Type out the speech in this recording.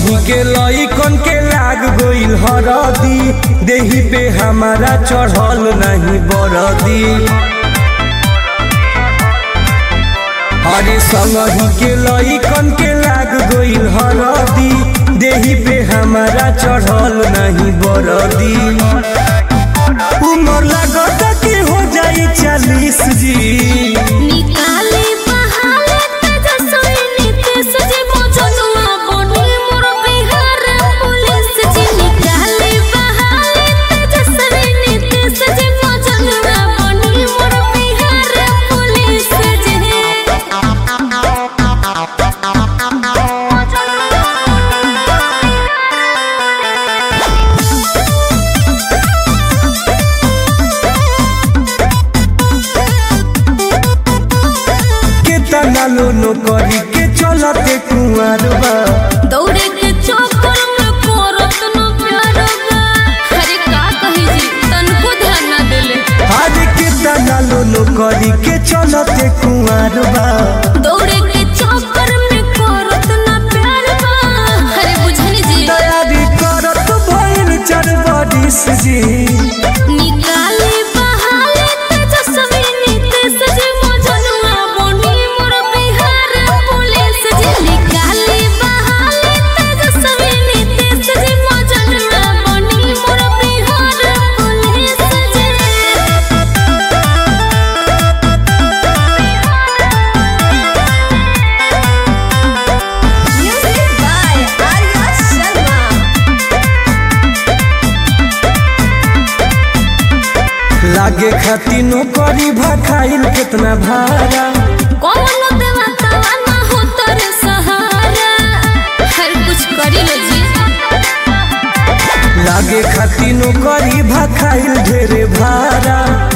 संगही के लइकन के लाग गइल हरदी देही पे हमारा चढ़ल नहीं बरदी अरे संगही के लइकन के लाग गइल हरदी देही पे हमारा चढ़ल नहीं बरदी उमर लागत कि हो जाई चालीस जी निकाले बहाले तेजस्वी नीतीश जी मौजूदवा बनी मोर बिहार पुलिस जी निकाले बहाले तेजस्वी नीतीश जी मौजूदवा बनी मोर बिहार पुलिस जी केतना लोनो करी के चलते कुंवर बा दौड़े के चक्कर में करत न प्यार बा अरे का कही जी तनको ध्यान ना देले आज केतना लोनो करी के चलते कुंवर बा दौड़े के चक्कर में करत न प्यार बा अरे बुझनी जी तैयारी करत भइल चार बरिस जी निकाले बहाले तेजस्वी नीतीश जी मौजूदवा बनी मोर बिहार पुलिस जी निकाले बहाले तेजस्वी नीतीश जी मौजूदवा बनी मोर Bihar police ji Music by Arya Sharma. लागे खाती नौकरी भखाइल केतना भाड़ा कौनो देवता ना हो तोरे सहारा हर कुछ करी लो जी लागे खाती नौकरी भखाइल ढेरे भाड़ा